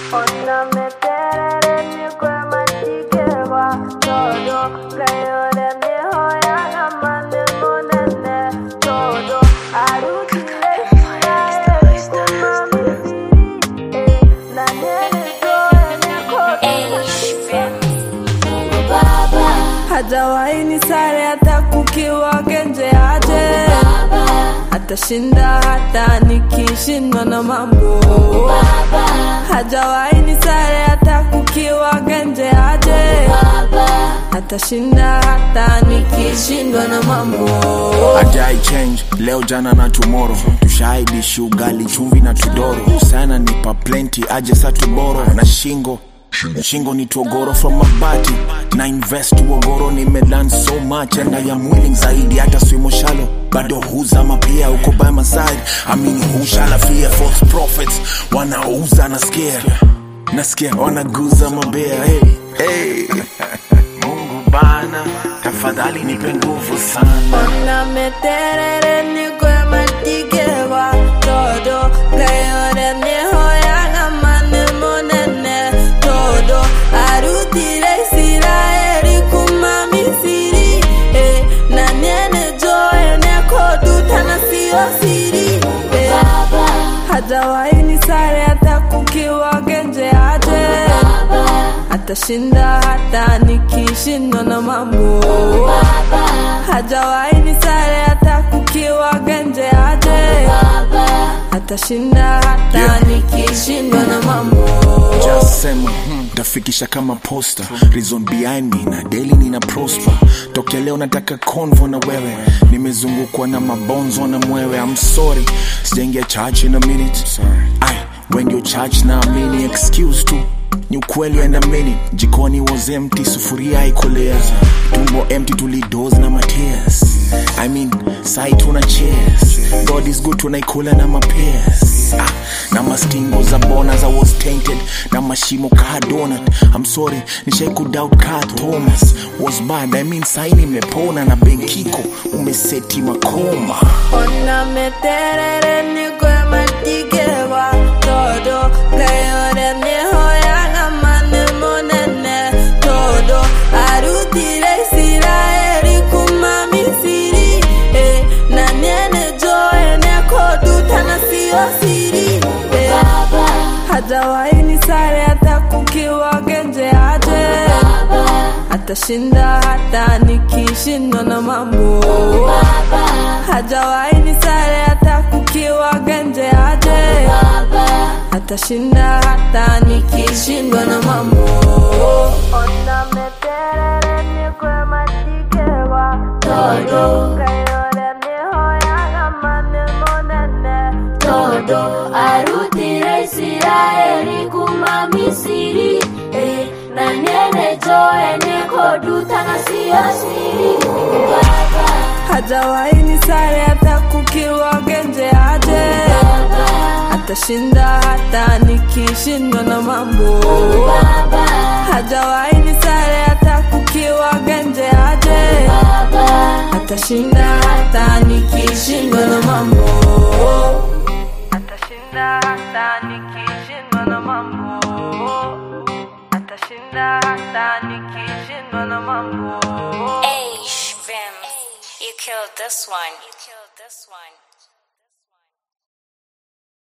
Ona meterere nikwe matikeba todo kayore mihoya gamane monene todo arutire nae kumami siri eh na nene zoe neko hajawahi ni sare hata kukiwa genje aje atashinda hata nikishindwa na mambo hajawahi ni sare hata kukiwa genje aje atashinda hata nikishindwa na mambo Ajai change leo jana na tomorrow tushaidishi ugali chumvi na tudoro sana nipa plenty aje sa tuboro na shingo shingo ni togoro from mabati na invest uogoro nimelan so much and I am willing zaidi hata swimo shalo bado huzama pia uko by my side amini hushala fear false prophets wanauza na scare nasikia wanaguza mabea hey, hey. Mungu bana tafadhali nipe nguvu sana Ona meterere nikwe matikeba todo kayore mihoya gamane monene todo arutire Israeli kuma Misiri eh, na nene joe neko duta na sio siri eh, hajawahi ni sare hata kukiwa genje aje atashinda hata nikishindwa na mambo hajawahi ni sare hata kukiwa genje aje atashinda hata Yeah. nikishindwa na mambo Just sema hmm, tafikisha kama poster reason behind me na daily nina prosper tokea leo nataka convo na wewe nimezungukwa na mabonzo na mwewe I'm sorry sijaingia church in a minute Ay, when you church na amini excuse tu ni ukweli and a minute jikoni was empty sufuria ikolea tumbo empty tulidos na matears I mean sai tuna cheers God is good tunaikula na mapears ah, na mastingo za bona za was tainted na mashimo ka donut I'm sorry nishai kudoubt ka Thomas was bad I mean sai nimepona na benkiko umeseti makoma ona meterere nikwe matikeba todo kayore mihoya gamane monene todo arutire Israeli kuma Misiri eh, na nene joe neko duta na sio siri eh, hajawahi ni sare hata kukiwa genje aje atashinda hata nikishindwa na mambo hajawahi ni sare hata kukiwa genje aje atashinda hata nikishindwa na mambo ona meterere nikwe matikeba todo kayore mihoya gamane monene todo arutire Israeli kuma Misiri eh, na nene joe neko duta na sio siri Baba, hajawahi ni sare hata kukiwa genje aje atashinda hata nikishindwa na mambo Baba, hajawahi ni sare hata kukiwa genje aje Baba, atashinda hata nikishindwa na mambo atashinda hata nikishindwa na mambo atashinda hata nikishindwa na mambo Hey, Vim, you killed this one. You killed this one.